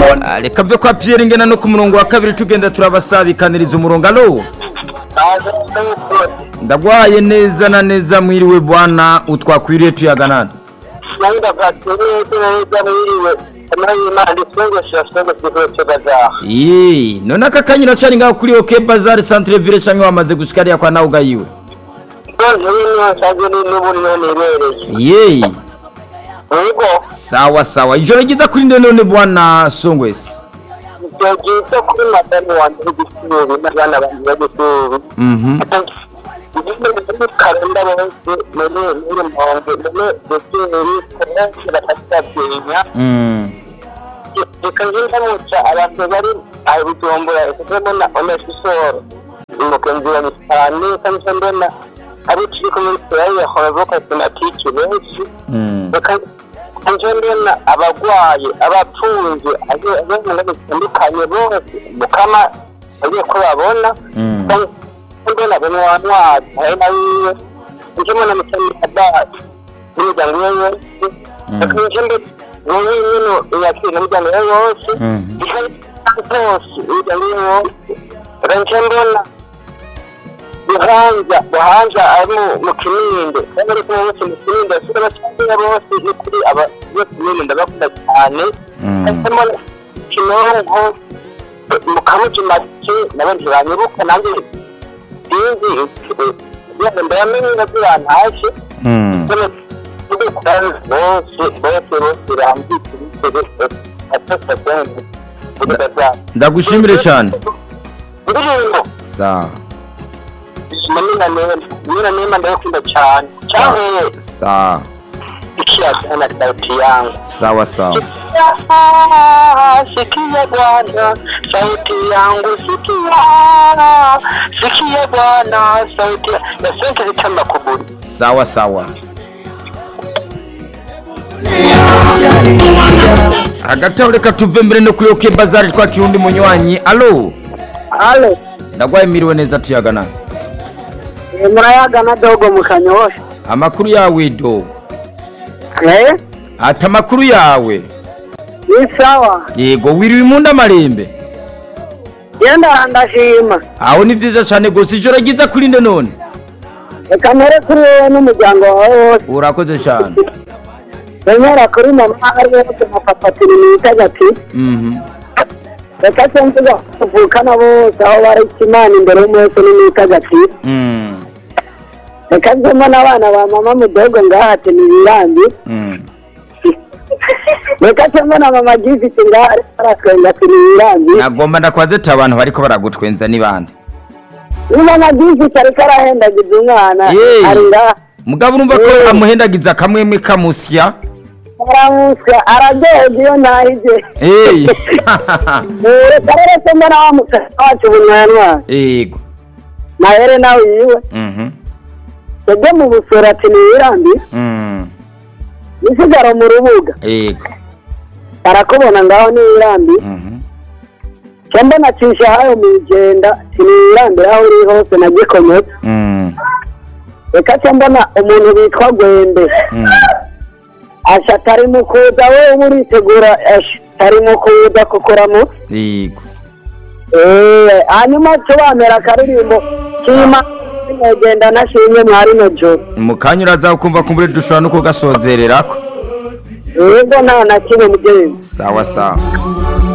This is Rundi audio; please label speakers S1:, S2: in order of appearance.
S1: Ah, reka byo kwa Pierre ngena no ku murongo wa kabiri tugenda turabasabikaniriza umurongo alo ndagwaye neza na neza mwiriwe bwana utwakwiriye tuyaganana Yee, none aka kanyira cari ngaho kuri OK Bazaar Centre Ville canke wamaze gushika ariya kwa nawe ugayiwe Yee, sawa sawa ijoro ryiza kuri nde none bwana Songwes
S2: byiza kuri madamu wanjye w'igitsuri n'abana banjye b'igitsuri
S1: Mhm
S2: karenda bose muri muri mponge muri gitsuri kenshi bakatatinya
S1: Mm.
S2: reka ngenda muca abantu bari aho bujumbura ekazemo na oneshi soro umugenzi wa cyane kandi mbona ari kiri kumwe yawe yahora avuga sinatiki benshi
S1: Mm.
S2: reka nje mbona abagwaye abapfunze abana batandukanye bose mukama agiye ko babona
S1: Mm.
S2: mbona bene wa ntwari hari na wiwe nje mbona mutani abasi n'umuryango we wose reka nje mbona wowe nyine uyakira n'umuryango we wose
S1: Mhm.
S2: bose umuryango we wose reka nje mbona buhanja buhanja ari mu- mu kinindo kandi ariko bose mu kinindo asura abacyangwa bose ni kuri aba bose nyine ndabakunda cyane
S1: Mm.
S2: harimo kinonko mu kamuji make nabo ntibanyibuka nanjye sinzi yaba ndayamenye nabyo bantaje
S1: Mm.
S2: bose bose bose bose bambitse ibitego atatu
S1: Ndagushimire cyane
S2: indirimbo
S1: sawa
S2: Manina Neema, Manina Neema ndayakunda cyane cyane
S1: sawa
S2: ikiyaga na sauti yangu
S1: sawa sawa
S2: sikia bwana sauti yangu sikia sikia bwana sauti nasente zitamba kuburi
S1: sawa sawa hagati aho reka tuve mbere no kuri OK Bazaar twakira undi munywanyi alo
S2: alo
S1: ndagwaye miriwe neza tuyaganana
S2: murayaga na dogo mu kanyosha
S1: amakuru yawe do
S2: eh
S1: ati amakuru yawe
S2: ni sawa
S1: yego wiriwe imunda marembe
S2: genda ndashima
S1: aho ni vyiza cane gose ijoro ryiza kuri nde none
S2: reka mpere kuri wowe n'umuryango wawe wose
S1: urakoze cane
S2: remera kuri mama ari wose mufatira imitagati
S1: mhm
S2: reka se mvuga tuvukana bose aho bari imana imbere y'umunsi n'imitagati
S1: mm
S2: reka nzemo n'abana ba mama mudogo ngaha ati ntibirambi
S1: mm
S2: reka se mbona mama gifite ngaha ariko aratwenga ati ntibirambi
S1: nagomba ndakwaze ati abantu bariko baragutwenza ni bande
S2: ni mama gifite ariko arahendagiza umwana
S1: Yeee.
S2: ari ngaha
S1: mugabo urumva ko
S2: Yeee.
S1: amuhendagiza akamwemwe kamusya
S2: aramusya araryoherwa iyo ntahije
S1: Hey.
S2: reka rero se mbona wa musatsi wacu bunywanwa
S1: yego
S2: nahere nawe yiwe
S1: mhm
S2: yajya mu busoro ati ntibirambi
S1: mm
S2: isigara mu rubuga
S1: yego
S2: arakubona ngaho ntibirambi
S1: mhm
S2: cyangwa nacisha hayo mu igenda sinirambira aho uri hose na gikomeza
S1: mm
S2: reka cyo mbona umuntu bitwa gwembe
S1: mm
S2: asha atari mu kuza wowe uritegura asha atari mu kuza kukuramo
S1: yego
S2: eee hanyuma tubamera akaririmbo kima genda nashimye mwari no joro
S1: mu kanya uraza kumva kumbure dushobora no kugasozererako
S2: yego nta na kimwe mugenzi
S1: sawa sawa